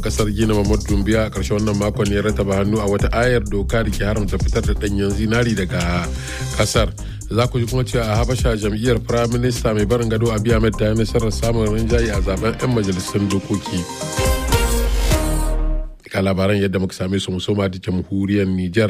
kasar gina mamadu dumbiya a ƙarshen wannan makon ya rataba hannu a wata ayar doka da ke haramta fitar da ɗanyen zinari daga kasar za ku ji kuma cewa a habasha jam'iyyar prime minister mai barin gado abiy ahmed ta yi nasarar samun rinjaye a zaben 'yan majalisun dokoki ga labaran yadda muka same su musoma da jamhuriyar niger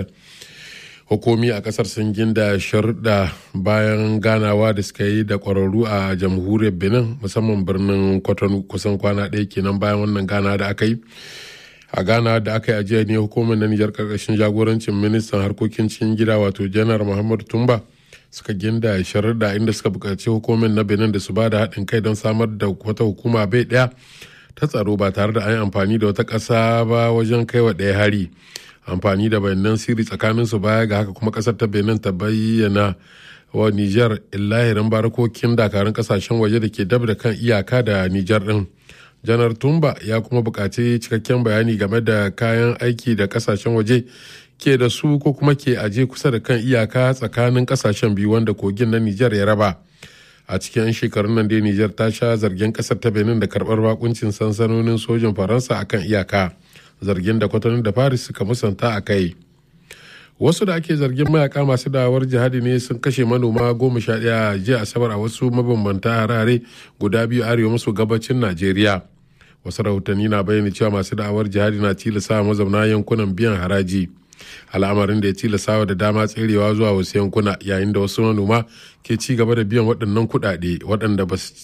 hukumi a kasar sun ginda sharuɗa bayan ganawa da suka yi da ƙwararru a jamhuriyar benin musamman birnin kwatano kusan kwana ɗaya kenan bayan wannan gana da aka yi a ghana da aka yi ajiya ne hukumar na nijar karkashin jagorancin ministan harkokin cikin gida wato janar muhammadu tumba suka ginda sharuɗa inda suka buƙaci hukumar na benin da su ba da haɗin kai don samar da wata hukuma bai ɗaya ta tsaro ba tare da an yi amfani da wata ƙasa ba wajen kai wa ɗaya hari amfani da bayanan sirri tsakaninsu baya ga haka kuma ƙasar ta benin ta bayyana wa niger illahirin barakokin dakarun ƙasashen waje da ke dab da kan iyaka da niger ɗin janar tumba ya kuma buƙaci cikakken bayani game da kayan aiki da ƙasashen waje ke da su ko kuma ke aje kusa da kan iyaka tsakanin ƙasashen biyu wanda kogin na niger ya raba a cikin 'yan shekarun nan dai Nijar ta sha zargin kasar ta Benin da karbar bakuncin sansanonin sojin Faransa akan iyaka zargin da kwatanin da Paris suka musanta a kai. Wasu da ake zargin mayaka masu dawar jihadi ne sun kashe manoma goma sha ɗaya jiya asabar a wasu mabambanta harare guda biyu arewa maso gabacin Najeriya. Wasu rahotanni na bayyana cewa masu da'awar jihadi na tilasa mazauna yankunan biyan haraji. al'amarin da ya tilasa da dama tserewa zuwa wasu yankuna yayin da wasu manoma ke ci gaba da biyan waɗannan kuɗaɗe waɗanda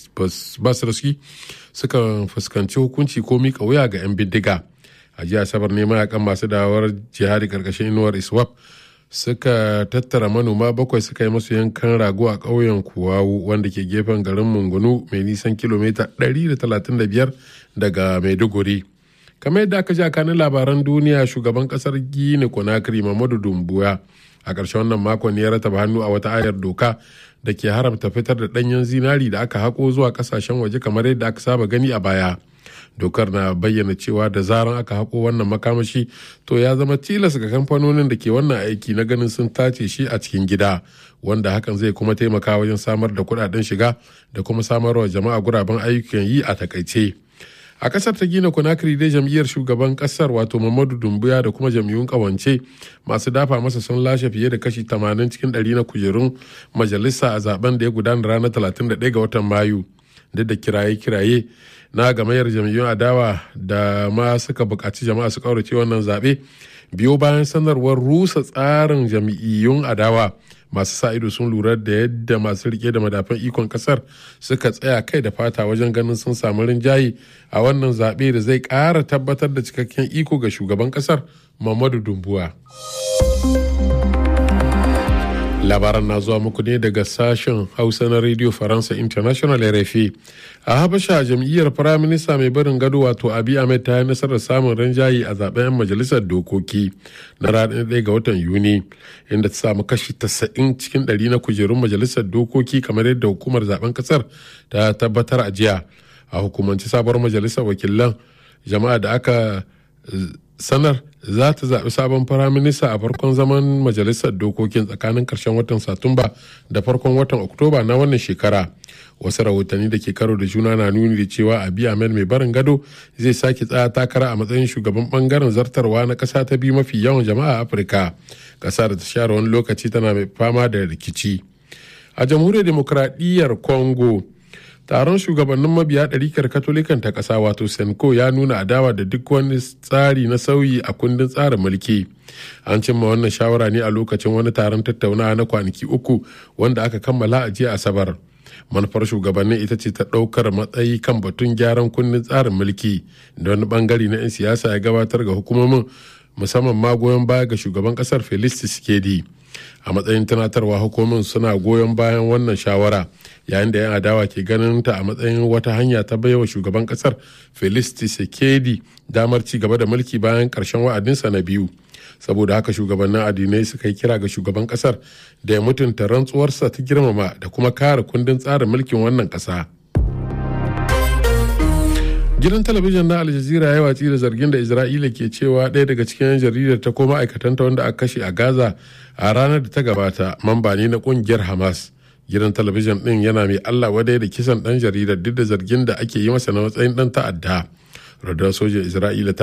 ba su raski suka fuskanci hukunci ko mika wuya ga 'yan bindiga a jiya asabar ne mayakan masu dawar jihadi karkashin inuwar iswap suka tattara manoma bakwai suka yi masu yankan rago a ƙauyen kuwawu wanda ke gefen garin mungunu mai nisan kilomita 135 daga maiduguri kamar yadda aka ji a kanin labaran duniya shugaban kasar gini konakiri mamadu dumbuya a ƙarshen wannan makon ya rataba hannu a wata ayar doka da ke haramta fitar da ɗanyen zinari da aka haƙo zuwa ƙasashen waje kamar yadda aka saba gani a baya dokar na bayyana cewa da zaran aka haƙo wannan makamashi to ya zama tilas ga kamfanonin da ke wannan aiki na ganin sun tace shi a cikin gida wanda hakan zai kuma taimaka wajen samar da kuɗaɗen shiga da kuma samarwa jama'a guraben ayyukan yi a takaice. a kasar ta gina conakry dai jam'iyyar shugaban kasar wato mamadu dumbuya da kuma jam'iyyun kawance masu dafa masa sun lashe fiye da kashi 80 cikin 100 na kujerun majalisa a zaben da ya gudana ranar 31 ga watan mayu duk da kiraye-kiraye na gamayyar jam'iyyun adawa da ma suka buƙaci jama'a su kaurace wannan zaɓe biyo bayan sanarwar rusa tsarin jam'iyyun adawa masu sa ido sun lura da yadda masu rike da madafan ikon kasar suka tsaya kai da fata wajen ganin sun samu rinjaye a wannan zaɓe da zai ƙara tabbatar da cikakken iko ga shugaban kasar mamadu dumbuwa labaran na zuwa muku ne daga sashen hausa na radio faransa international rfi a habasha jam'iyyar firaminista mai barin gado wato abi ahmed ta yi nasarar samun rinjaye a zaben 'yan majalisar dokoki na ranar 1 ga watan yuni inda ta samu kashi 90 cikin 100 na kujerun majalisar dokoki kamar yadda hukumar zaben kasar ta tabbatar a jiya a hukumance sabuwar majalisar wakilan jama'a da aka sanar za ta zaɓi sabon firaminista a farkon zaman majalisar dokokin tsakanin ƙarshen watan satumba da farkon watan oktoba na wannan shekara wasu rahotanni da ke karo da juna na nuni da cewa abiy ahmed mai barin gado zai sake tsaya takara a matsayin shugaban bangaren zartarwa na ƙasa ta biyu mafi yawan jama'a a afirka ƙasa da ta share wani lokaci tana mai fama da rikici a jamhuriyar demokradiyyar congo taron shugabannin mabiya ɗarikar katolikan ta ƙasa wato senko ya nuna adawa da duk wani tsari na sauyi a kundin tsarin mulki an cimma wannan shawara ne a lokacin wani taron tattaunawa na kwanaki uku wanda aka kammala a jiya asabar manufar shugabannin ita ce ta ɗaukar matsayi kan batun gyaran kundin tsarin mulki da wani bangare na 'yan siyasa ya gabatar ga hukumomin musamman ma goyon baya ga shugaban kasar felix tshisekedi a matsayin tunatarwa hukumomin suna goyon bayan wannan shawara yayin da 'yan adawa ke ganin ta a matsayin wata hanya ta baiwa shugaban kasar felix tshisekedi damar ci gaba da mulki bayan karshen wa'adinsa na biyu saboda haka shugabannin addinai suka yi kira ga shugaban kasar da ya mutunta rantsuwarsa ta girmama da kuma kare kundin tsarin mulkin wannan kasa. gidan talabijin na aljazira ya watsi da zargin da isra'ila ke cewa ɗaya daga cikin 'yan jaridar ta ko ma'aikatanta wanda aka kashe a gaza a ranar da ta gabata mamba ne na ƙungiyar hamas gidan talabijin ɗin yana mai allah wadai da kisan ɗan jaridar duk da zargin da ake yi masa na matsayin ɗan ta'adda radar sojan isra'ila